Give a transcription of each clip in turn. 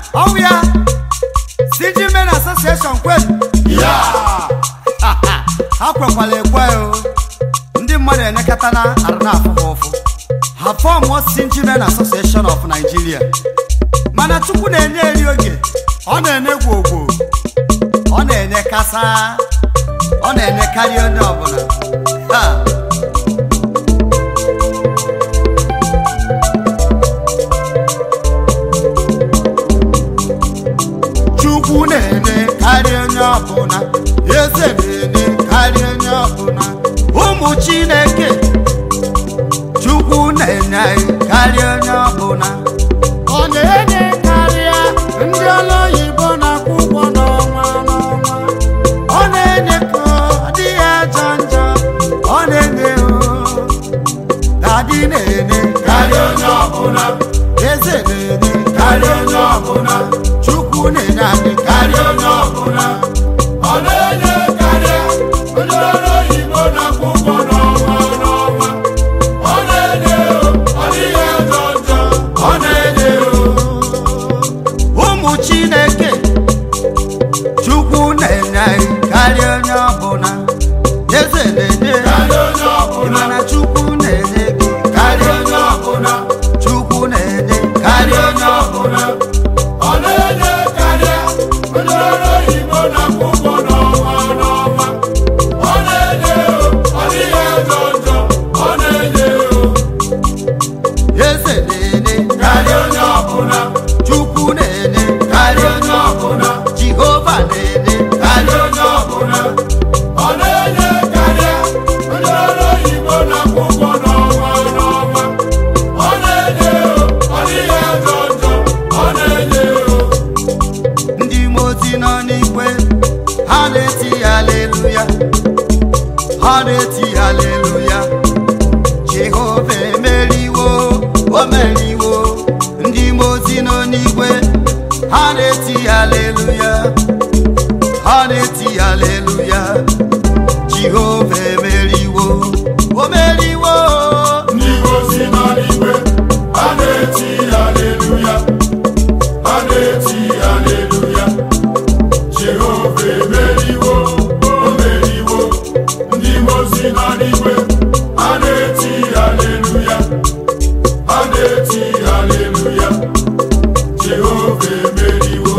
ọwụ ya CG Men Association kwelu ya ha kwekwala ekwe o ndị mmadụ enekata na arụ na-afụ ha ụfụ ha fọmụọ CG Men Association of Nigeria mana chukwu na-enye eri oge ọ na-enye gwogwo ọ na-enye kasa ọ na-enye karịa onye ọbụla Ha! chukwu na-enye karịa onye ọbụla eze na-enye karịa onye ọbụla ụmụ chineke chukwu na-enye anyị karịa onye ọbụla ọ na-enye karịa ndị ọrụ oyibo na-akwụ ụgwọ n'ọnwa n'ọnwa ọ na-enye ka ọ dịghị ajọ njọ ọ na-enye o dadi na-enye karịa onye ọbụla eze na-enye karịa onye ọbụla chukwu na-enye anyị karịa onye ọbụla ọ na-enye karịa onye ọrụ oyibo na-akwụ ụgwọ n'ọnwa n'ọnwa ọ na-enye o, ọ dịghị ajọ njọ ọ na-enye o. ụmụ chineke chukwu na-enye anyị karịa onye ọbụla eze na-enye karịa onye ọbụla mana chukwu na-enye gị karịa onye ọbụla chukwu na-enye karịa onye ọbụla ọ na-enye karịa onye ọrụ oyibo na-akwụ ụgwọ n'ọnwa n'ọnwa ọ na-enye o, ọ dịghị ajọ njọ ọ na-enye o. eze na-enye karịa onye ọbụla chukwu na-enye karịa onye ọbụla jehova na-enye karịa onye ọbụla ọ na-enye karịa onye ọrụ oyibo na-akwụ ụgwọ n'ọnwa n'ọnwa ọ na-enye o, ọ dịghị ajọ njọ ọ na-enye o. ndị mozi nọ n'ikwe ha na-eti haleluya ha na-eti haleluya jehova emeriwo o meriwo ndị mozi nọ n'igwe ha na-eti haleluya ha na-eti haleluya jehova emeriwo o meriwo ndị ozi nọ n'igwe ha na-eti haleluya ha na-eti haleluya jehova emeriwo o meriwo ndị ozi nọ n'igwe ha na-eti haleluya ha na-eti haleluya jehova emeriwo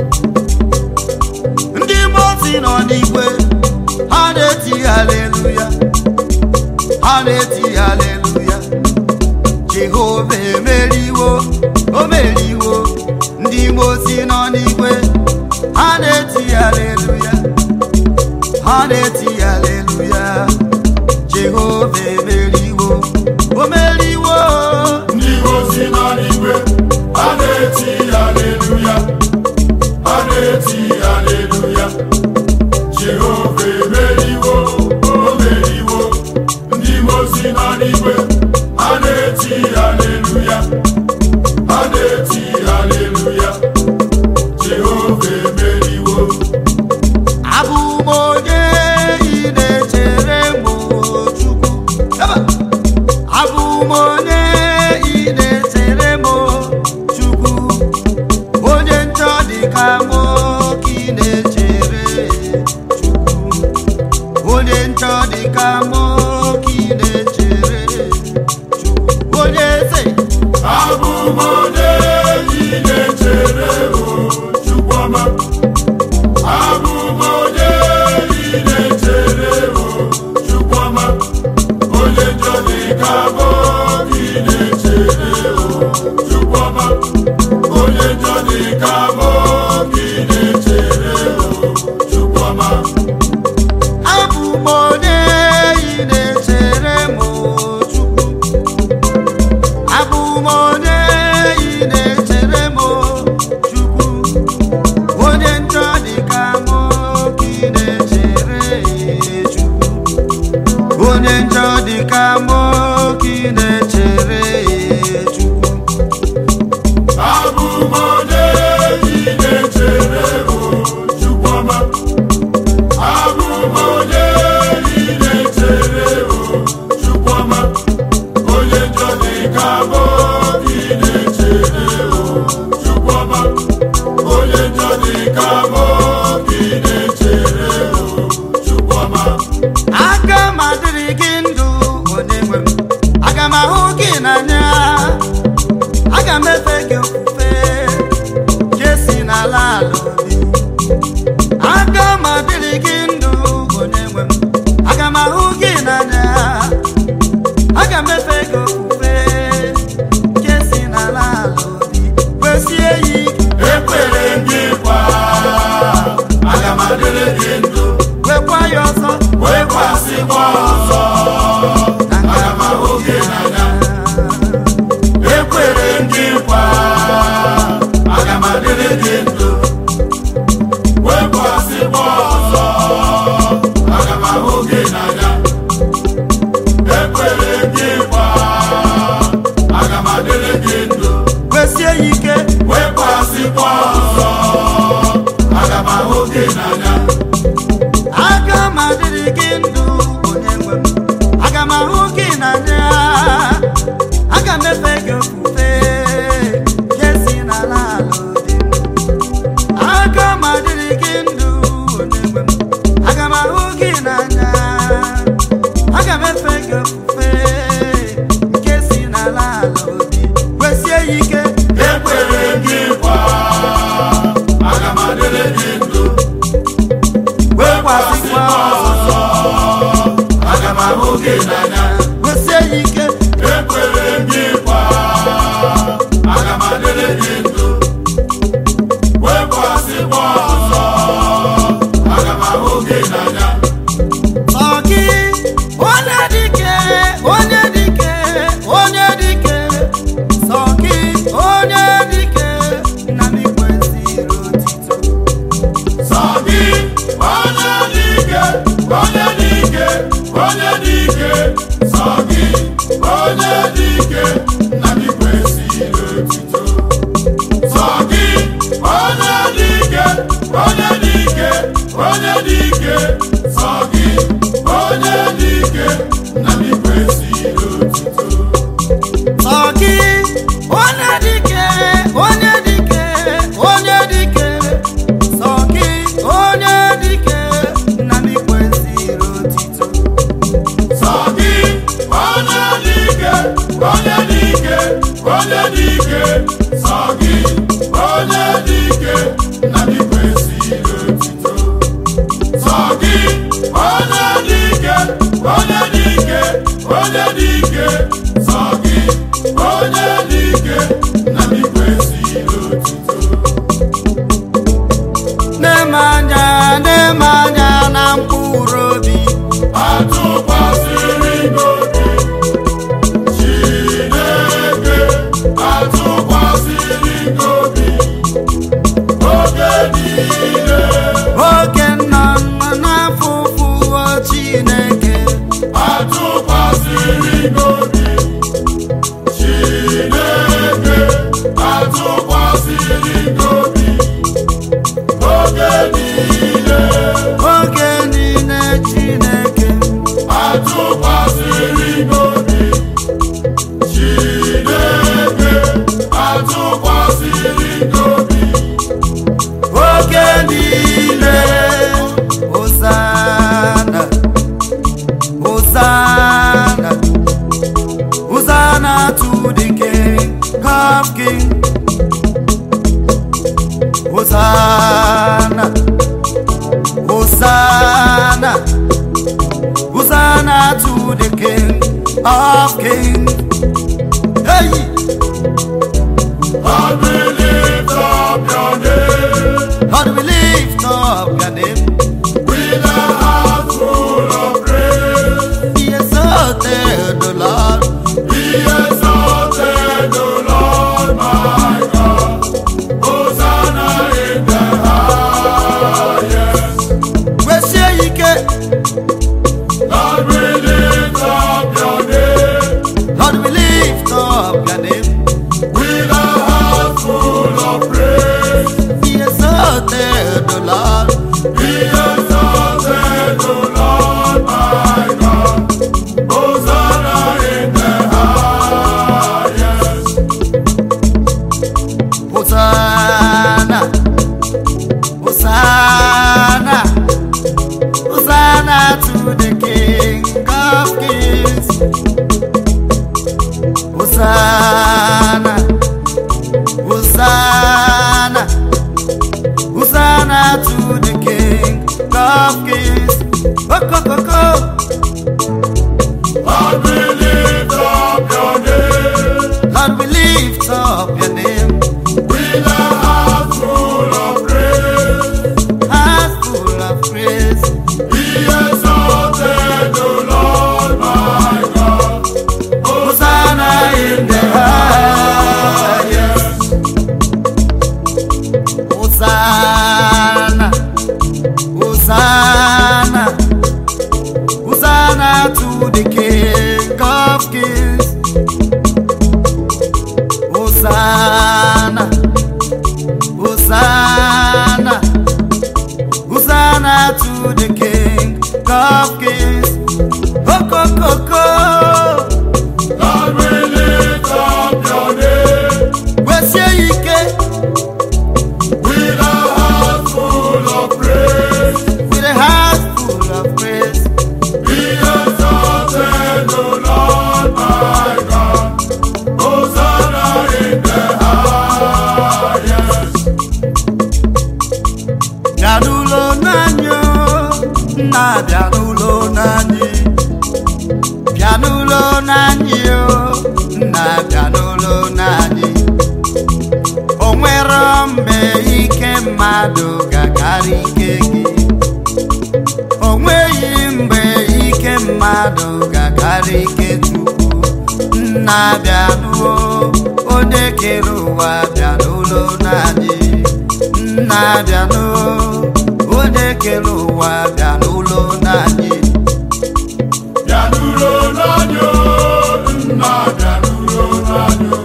ndị mozi nọ n'igwe ha na-eti haleluya ha na-eti haleluya jehova emeriwo o meriwo ndị mozi nọ n'igwe ha na-eti haleluya ha na-eti haleluya jehova emeriwo o meriwo ndị ozi nọ n'igwe ha na-eti haleluya ha na-eti haleluya jehova emeriwo o meriwo ndị ozi nọ n'igwe ha na-eti haleluya ha na-eti haleluya jehova emeriwo abụ m onye ị na-echere m chukwu Ebe a. abụ m onye ị na-echere m chukwu onye njọ dị ka m ka ị na-echere chukwu onye njọ dị ka m ka ị na-echere chukwu onye eze abụ m onye ị na-echere o chukwuma abụ m onye ị na-echere o chukwuma onye njọ dị ka mụ ka ị na-echere o chukwuma onye njọ dị ka mụ ka ị na-echere o chukwuma abụ m onye ị na-echere m chukwu abụ m onye ị na-echere m chukwu onye njọ dị ka m ka ị na-echere chukwu onye njọ dị ka m ka ị na-echere chukwu wesie ya ike wekwasịkwa ọzọ aga m ahụ gị n'anya aga m adịrị gị ndụ onye nwe m aga m ahụ gị n'anya aga m efe gị ofufe nke si n'ala ala obi m aga m adịrị gị ndụ onye nwe m aga m ahụ gị n'anya aga m efe gị ofufe nke si n'ala ala obi wesie ya ike ekwere gị nkwa aga m adịrị gị ndụ wekwasịkwa ọzọ aga m ahụ gị n'anya wesie ya ike ekwere gị nkwa aga m adịrị gị ndụ wekwasịkwa ọzọ aga m ahụ gị n'anya Ọ gị onye dike onye dike onye dike sọ gị onye dike na m kwesịrị otito sọ gị onye dị ike onye dị ike onye dị ike sọ gị onye dị ike na gị kwesịrị otito sọ gị onye dị ike onye dị ike onye dị ike sọ gị onye dị ike na gị kwesịrị otito sọ gị onye dike onye dike onye dike sọ gị onye dike na m kwesịrị otito sọ gị onye dị ike onye dị ike onye dị ike sọ gị onye dị ike na gị kwesịrị otito sọ gị onye dị ike onye dị ike onye dị ike sọ gị onye dị ike na gị kwesịrị otito na-eme anya na-eme anya na mkpụrụ obi atụkwasịrị n'obi Chineke atụkwasịrị n'obi oge niile oge nọ nọ n'afọ ụfụwo Chineke atụkwasịrị n'obi Chineke atụkwasịrị n'obi oge niile oge niile Chineke atụkwasịrị n'obi Chineke atụkwasịrị n'obi oge niile Hosanna Hosanna Hosanna to the King of Kings Hosanna Hosanna Hosanna to the King of Kings Hey! Lord, we lift up your name Lord, we lift up your name. with a heart full of praise. Be exalted, O Lord. Be exalted, O Lord my God. Hosanna in the highest. Wesie ike, Lord, we lift up your name Lord, we lift up your name. with a heart full of praise. Be exalted, O Lord. Be exalted, O Lord my God. Hosanna in the highest. Hosanna, Hosanna, Hosanna to the King of Kings. Hosanna, Hosanna, Hosanna to the King of Kings. Oh, oh, oh, oh. Lord, we lift up your name Lord, we lift up your name. with a mgbe ike mmadụ ga-akarị ike gị o nweghị mgbe ike mmadụ ga-akarị ike Chukwu nna bịanụo onye kere ụwa bịa n'ụlọ na-adị nna bịanụo onye kere ụwa bịa n'ụlọ na-adị bịanuro n'anya nna bịanuro n'anya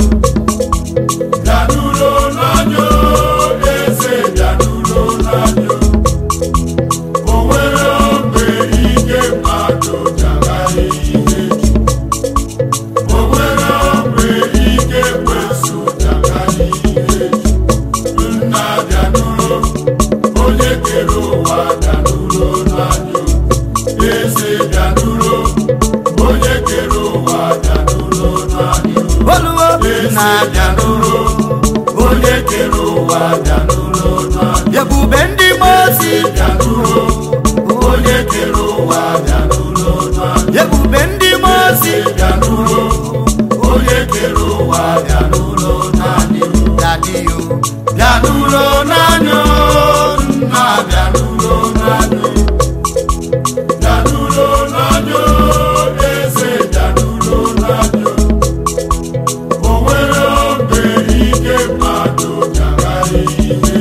bịanuro n'anya eze bịanuro n'anya o nwere mgbe ike mmadụ jagharị ihe o nwere mgbe ike kwesụ jagharị ihe nna bịanuro onye kere ụwa bịanuro n'anya eze bịanuro onye kere ụwa bịanuro n'anya oluwo nna bịanụo onye kere ụwa bịanuro n'anya ebube ndị mozi bịanuro onye kere ụwa bịanuro n'anya ebube ndị mozi bịanuro onye kere ụwa bịanuro n'anya dadiyo bịanuro n'anya nna bịanuro n'anya bịanuro n'anya eze bịanuro n'anya o nwere mgbe ike mmadụ jagharị ihe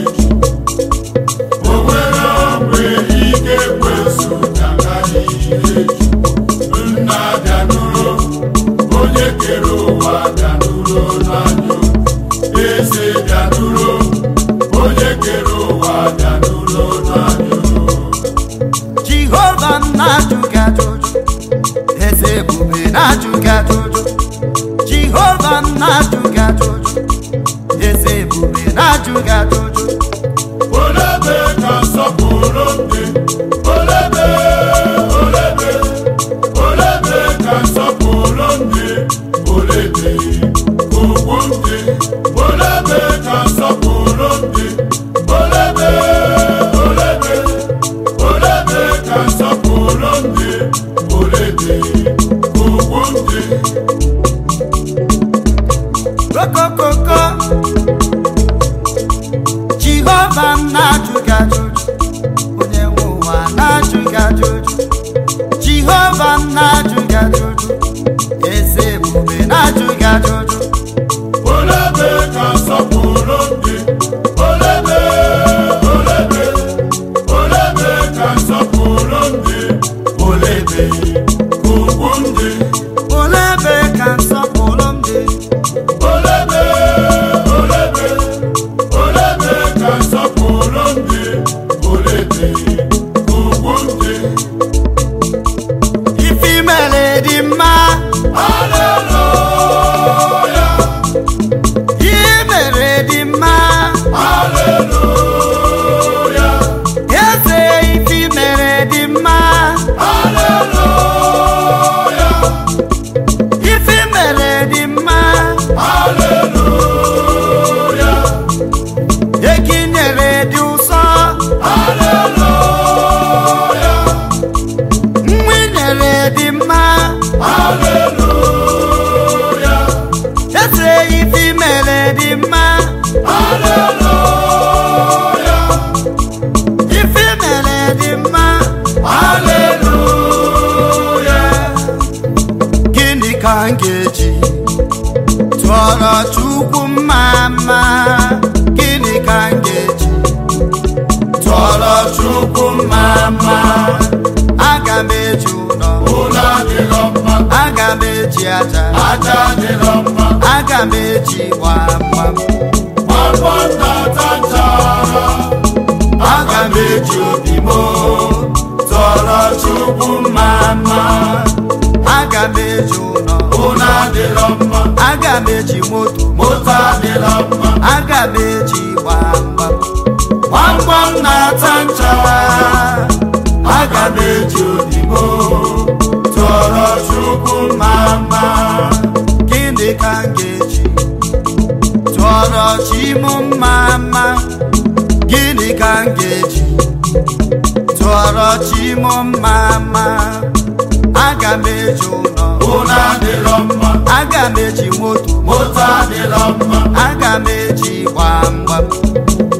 o nwere mgbe ike kwesụ jagharị ihe nna bịanuro onye kere ụwa bịanuro n'anya eze bịanuro onye kere ụwa bịanuro n'anya jehova na-ajụ gị ajụjụ eze ebube na-ajụ gị ajụjụ jehova na-ajụ gị ajụjụ eze ebube na-ajụ gị ajụjụ olebe ka nsọpụrụ dị olebe olebe olebe ka nsọpụrụ dị olebe ugwu dị olebe ka nsọpụrụ dị olebe olebe olebe ka nsọpụrụ dị olebe ugwu dị okokoko jehova na-ajụ gị ajụjụ onye nwe ụwa na-ajụ gị ajụjụ jehova na-ajụ gị ajụjụ eze ebube na-ajụ gị ajụjụ olebe ka nsọpụrụ dị olebe olebe olebe ka nsọpụrụ dị olebe ugwu ndị olebe ka nsọpụrụ m dị olebe olebe olebe ka nsọpụrụ dị olebe ugwu ndị ife mere dị mma aleluya ihe mere dị mma aleluya eze ife mere dị mma aleluya ife mere dị mma aleluya ekinyere dị ụsọ aleluya nwa nyere dị mma aleluya eze ife mere dị mma aleluya ife mere dị mma aleluya gịnị ka m ga-eji tụọrọ chukwu mma mma gịnị ka m ga-eji tụọrọ chukwu mma mma aga m eji ụlọ ụlọ adịrọ mma aga m eji aja aja adịrọ mma aga m eji gbamgbam gbamgbọ ntata nchara aga m eji obi m tụọrọ chukwu mma mma aga m eji ụlọ ụlọ adịrọ mma aga m eji moto moto adịrọ mma aga m eji gbamgbam gbamgbam na-ata nchara aga m eji odibo tụọrọ chukwu mma mma gịnị ka m ga-eji tụọrọ chi m mma mma gịnị ka m ga-eji tụọrọ chi m mma mma aga m eji ụlọ ụlọ adịrọ mma aga m eji moto moto adịrọ mma aga m eji gbamgbam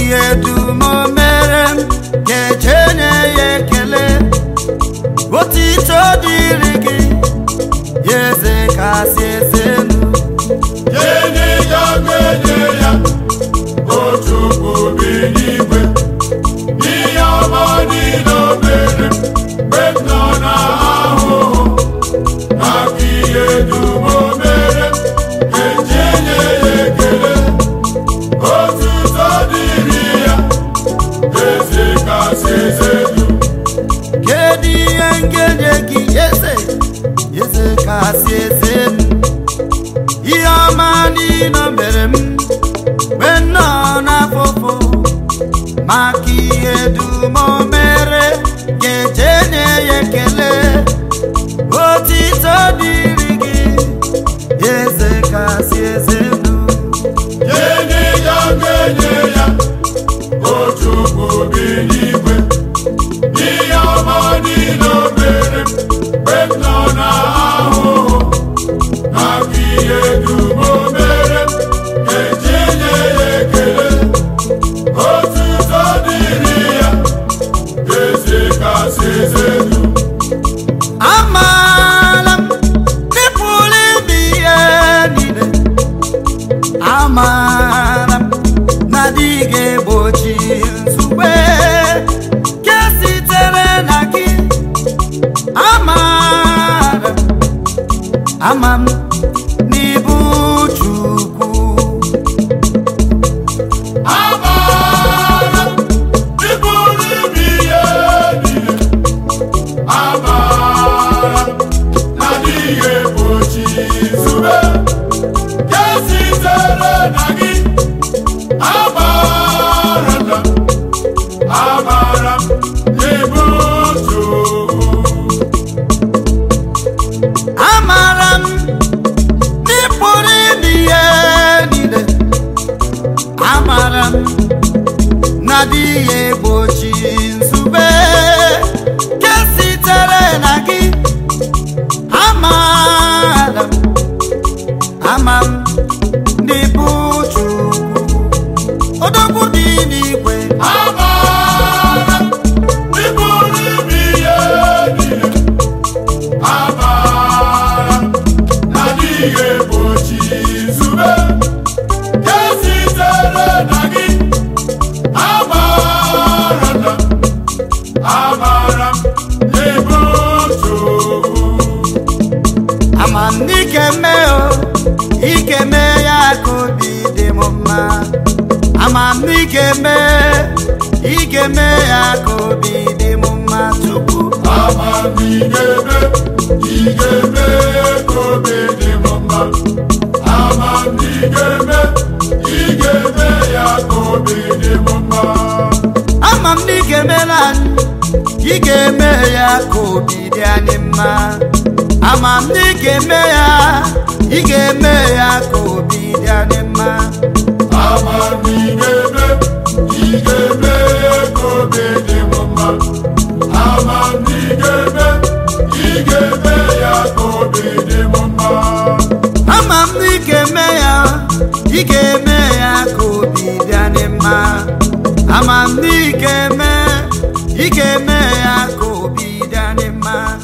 ihe dum o mere m ga-eje nye ya ekele otito dịrị gị ya eze kasị eze elu Enyi ya ga-enye ya otu obi n'igwe ihe ọma niile o mere mgbe m nọ n'ahụhụ maka ihe dum o mere eji enye ya ekele otuto dịrị ya eze kasị eze dum kedu ihe m ga-enye gị eze eze kasị eze elu ihe ọma niile o mere m mgbe m nọ n'afụfụ maka ihe dum o mere ga-eje nye ya ekele otito dịrị gị eze kasị eze elu Enyi ya ga-enye ya otu obi n'igwe ihe ọma niile o mere mgbe m nọ n'ahụhụ maka ihe dum o mere eji nye ya ekele otuto dịrị ya eze kasị eze dum amaala m n'ịpụrụ ime ihe niile amaara m na dị ga-egbochi nzube nke sitere na gị amaara m ama m n'ibu Chukwu Amara ịbụrụ ime ihe niile amara na adịghị egbochi nzube nke sitere na gị amara na amara ịbụ Chukwu amaara m n'ịpụrụ ime ihe niile amaara m na adịghị egbochi nzube nke sitere na gị amaara m ama m n'ịbụ Chukwu odogwu dị n'igwe Amara ịbụrụ ime ihe niile amara na adịghị egbochi nzube nke sitere na gị amara na amara ịbụ Chukwu ama m n'ike mee o ike mee ya ka obi dị m mma ama m n'ike mee ike mee ya ka obi dị m mma tupu amamigebe igebe ka obi dị m mma amamigebe igebe ya ka obi dị m mma ama m n'ike meela anyị ị ga-eme ya ka obi dị anyị mma ama m n'ike mee ya ị ga-eme ya ka obi dị anyị mma amamigebe igebe ka obi dị m mma amamigebe igebe ya ka obi dị m mma ama m n'ike mee ya ị ga-eme ya ka obi dị anyị mma ama m n'ike mee ị ga-eme ya ka obi dị anyị mma